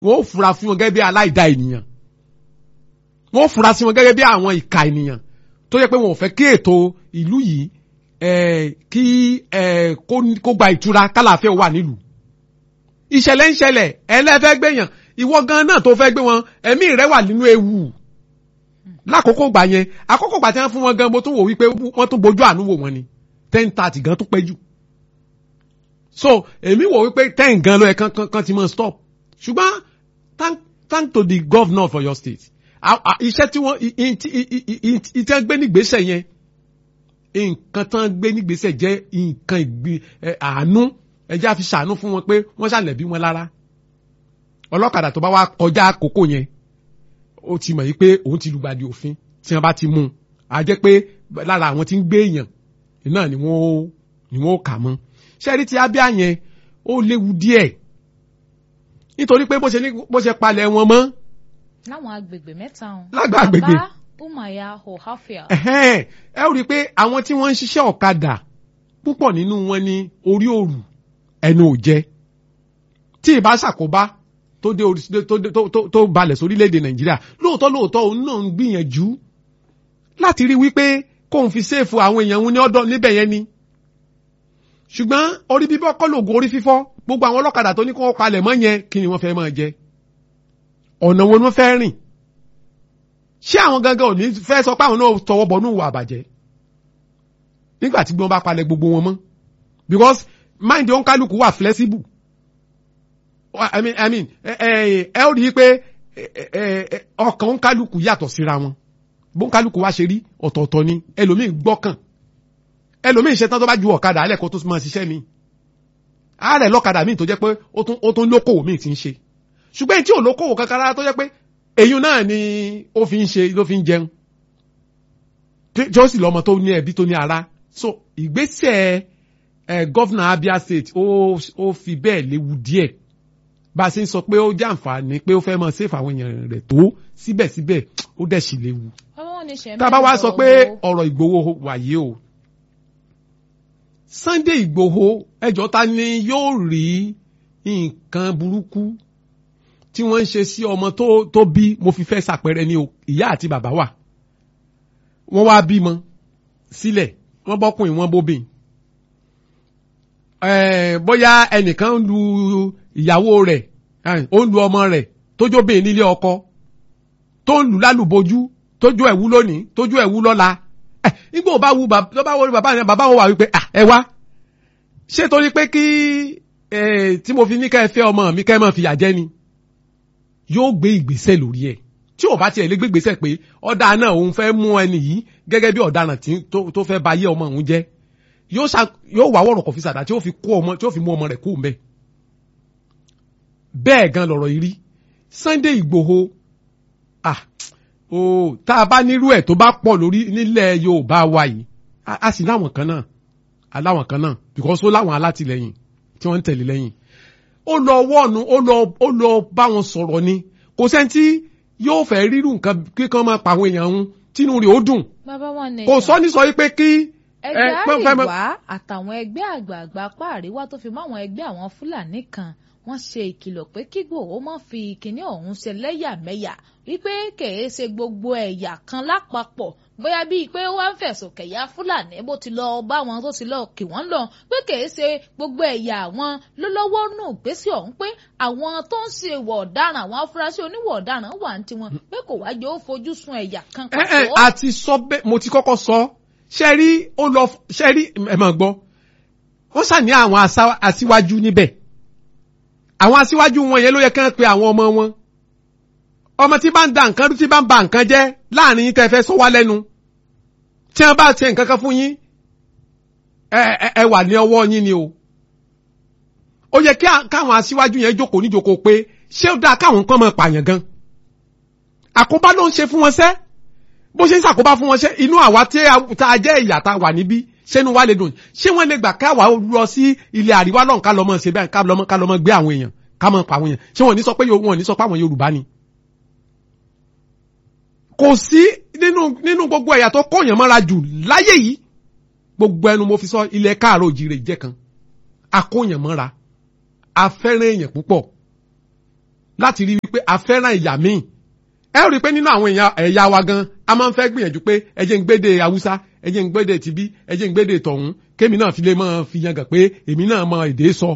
wọ́n ó fura fún wọn gẹ́gẹ́ bí aláìda ènìyàn wọ́n ó fura sí wọn gẹ́gẹ́ bí àwọn ìka ènìyàn tó yẹ pé wọn ò fẹ́ kí ètò ìlú yìí eh, kí eh, kó kó gba ìtura kálàáfíà wà nílùú ìṣẹ̀lẹ̀ ń ṣẹlẹ̀ ẹlẹ́fẹ́ gbẹ̀yàn ìwọ gan náà tó fẹ́ gbé wọn ẹ̀mí rẹ wà nínú ewu lákòókò gbà yẹn àkókò gbà tí wọ́n fún wọn gan mo tún wò wípé wọ́n tún bójú àánú wò wọn ni ten thirty gan tún pẹ́ jù so èmi wò wípé ten gan ló yẹ kán kán kán ti mọ stop ṣùgbọ́n thank thank to the governor for your state À- à- iṣẹ́ tí wọ́n i- i- i- i- i- i- ìtẹ́ gbé nígbésẹ̀ yẹn nǹkan tán gbé nígbésẹ̀ jẹ́ nǹkan ìgbì ẹ, àánú ẹjẹ́ àfi ṣàánú fún wọn pé wọ́n ṣàlẹ̀bí wọn lára ọlọ́kadà tó bá wá kọjá àkókò yẹn ó ti mọ̀ yí pé òun ti lùgbàdì òfin tí wọ́n bá ti mú un á jẹ́ pé lára àwọn tí ń gbé èèyàn náà ni wọ́n ó- ni wọ́n ó kà mọ́ ṣẹ́rí ti abíá yẹn ó léwu díẹ̀ nítorí pé bó ṣe ní bó ṣe palẹ̀ wọn mọ́ láwọn agbègbè mẹ́ta ọ̀hún. Lágbà agbègbè. Aba, Umaya, Ohafia. ẹ̀hẹ́n, ẹ ó rí i pé àwọn tí wọ́n ń ṣiṣẹ́ ọ̀kadà púpọ̀ nínú wọn ní orí òrù ẹnu ò jẹ tí ìbá ṣàkóbá tó dé orí tó dé- tó- tó- tó balẹ̀ sórílẹ̀-èdè nàìjíríà lóòótọ́ lóòótọ́ òun náà ń gbìyànjú láti rí wípé kóun fi séèfù àwọn èèyàn òun ní ọ̀dọ̀ níbẹ̀ yẹn ni ṣùgbọ́n orí bíbọ́ kọ́ lògùn orí fífọ́ gbogbo àwọn ọlọ́kadà tó ní kó palẹ̀ mọ́ yẹn kí ni wọ́n fẹ́ máa jẹ ọ̀nà wo ni wọ́n fẹ́ rìn ṣé àwọn gangan ò ní fẹ́ sọ pé àwọn náà tọwọ́ bọ̀ ní ìwà àbàjẹ́ nígbà tí gbọ́n bá palẹ̀ gbogbo wọn mọ́ because mind oníkálukú wà flexible I mean, I mean, ẹ ẹ ẹ ó rí i pé ẹ, ẹ, ẹ, ọkàn oníkálukú yàtọ̀ síra wọn bó oníkálukú wá ṣe rí ọ̀tọ̀ọ̀tọ̀ ni ẹlòmíì gbọ́kàn ẹlòmíì ṣetán tó bá ju ọ̀kadà alẹ́ kó tó máa ṣiṣẹ́ mi ààrẹ lọ́kadà míì tó jẹ́ pé ó tún ó tún lókòwò míì ti ń ṣe ṣùgbọ́n èyí tí ò lókòwò kankan rárá tó jẹ́ pé èyí náà ni ó fi ń ṣe ló fi ń jẹun tí tí ó sì lọ́mọ tó ní ẹbí tó ní ara so ìgbésẹ̀ ẹ gọ́fìnà Abia State ó ó fi bẹ́ẹ̀ léwu díẹ̀ bá a ṣe ń sọ pé ó jẹ́ àǹfààní pé ó fẹ́ mọ sèfù àwọn èèyàn rẹ̀ tó síbẹ̀síbẹ̀ ó dẹ̀ sì léwu Bàbá wọn ní ṣe tá a bá wá sọ pé mẹ́rin ọ̀rọ̀ Ìgbòho wàyé o Sunday Ìgbòho ẹjọ́ ta ni yóò rí nǹkan burúkú tí wọ́n ń ṣe sí ọmọ tó tó bí mo fi fẹ́ ṣàpẹẹrẹ ni o ìyá àti bàbá wà wọ́n wá bímọ sílẹ̀ wọ́n bọ́kùnrin wọ́n bóbìn ẹ̀ẹ́ bóyá ẹnìkan ń lu ìyàwó rẹ̀ ẹ̀, ó ń lu ọmọ rẹ̀ tójóbìn nílé ọkọ tó ń lù lálùbọ́jú tójú ẹ̀wú lónìí tójú ẹ̀wú lọ́la ẹ̀ nígbà bá wu bàbá tó bá wọlé bàbá yẹn bàbá wọn wà wípé à ẹ wá ṣé torí pé kí ẹ̀ tí mo fi ní ká ẹ fẹ́ ọmọ mi ká ẹ máa fìyà jẹ ni yóò gbé ìgbésẹ̀ lórí ẹ̀ tí ò bá tiẹ̀ lé gbé ìgbésẹ̀ pé ọ̀dà náà òun fẹ́ mú ẹni yìí gẹ́gẹ́ bí ọ̀daràn tí tó- tó fẹ́ ba ayé ọmọ òun jẹ́ yóò ṣá yóò wá wọ̀rọ̀ kọ̀ fi sàdá tí ó fi kó ọmọ tí ó fi mú ọmọ rẹ̀ kú mbẹ́ bẹ́ẹ̀ gan lọ̀rọ̀ yìí rí Sunday Ìgbòho ah o tá a bá nírú ẹ̀ tó bá pọ̀ lórí nílẹ̀ Yorùbá wa yìí a a sì láwọn kan náà aláwọn kan náà because ó láwọn alátìlẹyìn tí wọ́n ń tẹ̀lé lẹ́yìn ó lọ wọ́ọ̀nù ó lọ ó lọ bá wọn sọ̀rọ̀ ni kò sẹ́ni tí yóò fẹ́ rírú nǹkan kíkan máa pa àwọn èèyàn ń tínú rẹ̀ ó dùn bàbá wọn ní kò sọ ní sọ wípé kí ẹgbẹ́ ẹ, pẹ́- pẹ́- àríwá àtàwọn ẹgbẹ́ àgbààgbà apá àríwá tó fi mọ́ àwọn ẹgbẹ́ àwọn fúlàní kan wọ́n ṣe ìkìlọ̀ pé kí Ìgbòho má fi kinní ọ̀hún ṣe lẹ́yàmẹ̀yà wípé kèé ṣe gbogbo ẹ̀yà kan lápapọ̀ bóyá bíi pé wọ́n ń fẹ̀sùn kẹ̀yà fúlàní bó ti lọ bá wọn tó ti lọ kì wọ́n lọ pé kèé ṣe gbogbo ẹ̀yà àwọn ló lọ́wọ́ nù gbèsè ọ̀hún pé àwọn tó ń ṣe ìwà ọ̀daràn àwọn afurasí oníwà ọ̀daràn wà ní tiwọn pé kò wájú ó fojú sun ẹ̀yà kan ẹ ẹ pàtó. àti sọ bẹ́ẹ̀ mo ti kọ́kọ́ sọ ṣe rí ó lọ ṣe rí ẹ máa gbọ́ wọ́n ṣàní àwọn asá- aṣíwájú níbẹ̀ àwọn aṣíwájú wọn yẹn ló yẹ kán pe àwọn ọmọ wọn ọmọ tí bá ń da nǹkan rú tí bá ń ba nǹkan jẹ́ láàrin yín tẹ́ fẹ́ sọ wá lẹ́nu tí wọ́n bá ṣe nǹkan kan fún yín ẹ ẹ- ẹ wà ní ọwọ́ yín ni o ó yẹ kí à- káwọn aṣíwájú yẹn jókòó níjókòó pé ṣé ó dáa káwọn kan máa pààyàn gan àkóbá ló ń ṣe fún wọn sẹ́ bó ṣe ń ṣàkóbá fún wọn ṣe inú àwa tí a tá a jẹ́ ìyà tá a wà níbí ṣé inú wa lè dùn ṣé wọ́n lè gbà káwa lọ sí ilẹ̀ àríwá lọ́hùn ká lọ́mọ ṣe bẹ́ẹ̀ ká lọ́mọ ká lọ́mọ gbé àwọn èèyàn ká mọ̀ pa àwọn èèyàn ṣé wọ́n ní sọ pé yo- wọ́n ní sọ pé àwọn Yorùbá ni. kò sí nínú nínú gbogbo ẹ̀yà tó kọ̀yàn mọ́ra jù láyé yìí gbogbo ẹnu mo fi sọ ilẹ̀ káàró òjìrè jẹ́ kan akóyàn mọ́ra afẹ́rẹ́ èèyàn púpọ̀ láti rí wípé a fẹ́ràn ẹ̀yà míì ẹ rí i pé nínú àwọn èèyàn ẹ̀yà wa gan a máa ń fẹ́ gbìyànjú pé ẹ jẹ́ ń gbédè haúsá ẹ jẹ́ ń gbédè tibí ẹ jẹ́ ń gbédè tọ̀hún kémi náà fi lè máa fi yangàn pé èmi náà mọ èdè sọ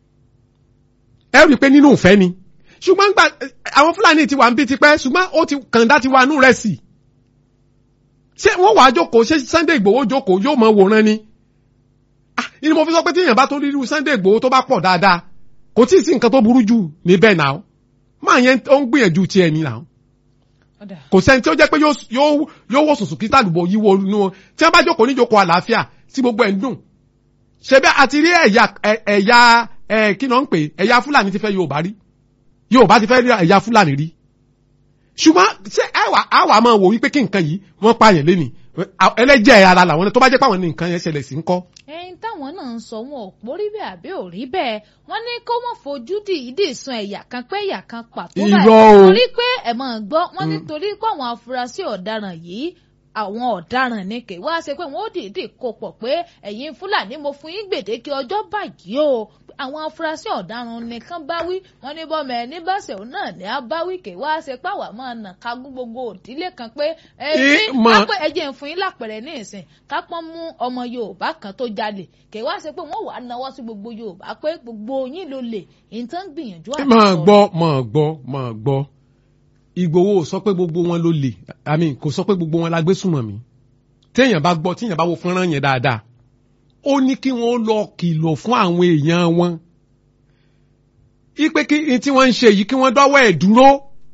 ẹ rí i pé nínú ìfẹ́ ni ṣùgbọ́n gba àwọn fúlàní ti wà ń bí tipẹ́ ṣùgbọ́n ó ti kàńdá ti wà nù rẹ̀ sí ṣé wọ́n wàá jókòó ṣé Sunday Igboho jókòó yóò mọ wòran ni ah ni mo fi sọ pé tí èèyàn bá tó rí irú Sunday Igboho tó bá pọ̀ dáadáa kò tí ì sí nǹkan tó burú jù níbẹ̀ náà máa yẹn ó ń gbìyànjú tiẹ̀ ní náà ọ̀dà kò sẹ́ni tí ó jẹ́ pé yóò yóò yóò wò sùsù kí tàlùbọ̀ yí wo inú wọn tí wọ́n bá jókòó níjókòó àlàáfíà tí gbogbo ẹ̀ ń dùn ṣe bẹ́ẹ̀ àti rí ẹ̀yà ẹ̀- ẹ̀yà ẹ̀ kí náà ń pè ẹ̀yà Fúlàní ti fẹ́ Yorùbá rí Yorùbá ti fẹ́ rí ẹ̀yà Fúlàní rí ṣùgbọ́n ṣé àwa àwa máa wò wípé kí nǹkan yìí wọ́n pààyàn lé ní ẹlẹ́jẹ̀ ara làwọn tó bá jẹ́ pé àwọn ní nǹkan yẹn ṣẹlẹ̀ sí ń kọ́ ẹyin táwọn náà ń sọ wọn ò pórí bẹ́ẹ̀ àbí ò rí bẹ́ẹ̀ wọ́n ní kó wọ́n fojú dìídì sun ẹ̀yà kan pé ẹ̀yà kan pàtó Irọ́ o. torí pé ẹ máa gbọ́ wọ́n ní torí pé àwọn afurasí ọ̀daràn yìí àwọn ọ̀daràn ní kè wá ṣe pé wọ́n ó dìídì kó pọ̀ pé ẹ̀yin fúlàní mo fún yín gbèdéke ọjọ́ báyìí o àwọn afurasí ọ̀daràn nìkan bá wí wọ́n ní bọ́mọ ẹni bá ṣe òun náà ní abáwí kè wá ṣe pé àwa máa nà kágún gbogbo òdílé kan pé ẹ̀yin Ì- mọ̀- kápẹ́ ẹjẹ̀ ń fún yín lápẹ̀rẹ̀ ní ìsìn kápọ́n mú ọmọ Yorùbá kan tó jalè kè wá ṣe pé wọ́n wàá nawọ́ sí gbogbo Yorùbá pé gbogbo yín ló lè ìtàn gbìyànjú àti máa sọ. gbọ́ máa gbọ́ máa gbọ́ Ìgbòho ò sọ pé gbogbo wọn ló lè àmì kò sọ pé gbogbo wọn la gbé súnmọ́ mi téèyàn bá gbọ́ téèyàn bá wo fọ́nrán yẹn dáadáa ó ní kí wọ́n lọ kìlọ̀ fún àwọn èèyàn wọn ipe kí n tí wọ́n ń ṣe yìí kí wọ́n dọ́wọ́ ẹ̀ dúró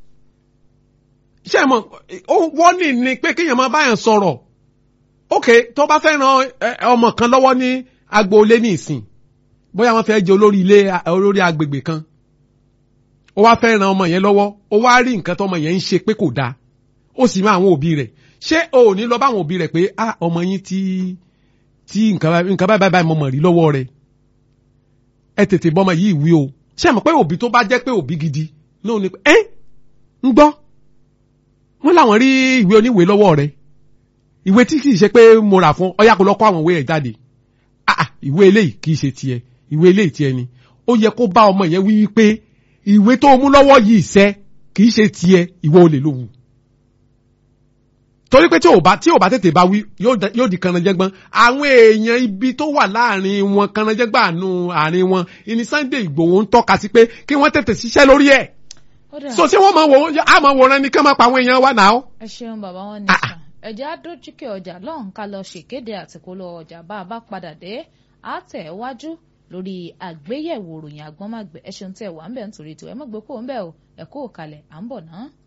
ṣé ẹ mọ̀ ó wọ́n ní ni pé kéèyàn máa báyàn sọ̀rọ̀ ok tó bá fẹ́ ran ẹ, ọmọ kan lọ́wọ́ ní agboolé ní ìsìn bóyá wọ́n fẹ́ jẹ olórí ilé olórí agbègbè kan ó wá fẹ́ ran ọmọ yẹn lọ́wọ́ ó wá rí nǹkan tọmọ yẹn ń ṣe pé kò dáa ó sì mọ àwọn òbí rẹ̀ ṣé o ò ní lọ bá àwọn òbí rẹ̀ pé ah ọmọ yín tí tí nǹkan báyìí nǹkan báyìí báyìí mo mọ̀ rí lọ́wọ́ rẹ̀ ẹ tètè bọ́mọ yìí wí o ṣé àmọ́ pé òbí tó bá jẹ́ pé òbí gidi náà ni pé ẹ́ ń gbọ́ wọ́n láwọn rí ìwé oníwèé lọ́wọ́ rẹ̀ ìwé tí kì í ṣe pé mo rà fún ọyá kó lọ kó àwọn ìwé ẹ̀ jáde ah ah, ìwé eléyìí kì í ṣe tiẹ̀ ìwé eléyìí tiẹ̀ ni ó yẹ kó bá ọmọ yẹn wí pé ìwé tó mú lọ́wọ́ yìí ṣẹ́ kì í ṣe tiẹ̀ ìwọ olè ló wù torí pé tí ò bá tí ò bá tètè bá wí yóò da- yóò di kanajẹ́gbọ́n àwọn èèyàn ibi tó wà láàrin wọn kanajẹ́gbọ́n àánú àárín wọn ìní Sunday Ìgbòho ń tọ́ka sí pé kí wọ́n tètè ṣiṣẹ́ lórí ẹ̀ Ó dà, so ṣé wọ́n máa wò ó á máa wòran ní ká máa pa àwọn èèyàn wa náà. ẹ ṣeun bàbá wọn ní Ah. sàn ẹjẹ àdójúkẹ ọjà lọ́hùn ká lọ ṣèkéde àtìkólọ ọjà bá a bá padà dé á tẹ̀ wájú lórí àgbéyẹ̀wò ròyìn àgbọ́nmágbẹ̀ ẹ ṣeun tẹ̀ wá ń bẹ̀ nítorí tiwọn ẹ mọ̀ gbé kó ń bẹ̀ o ẹ kó o kalẹ̀ à ń bọ̀ náà.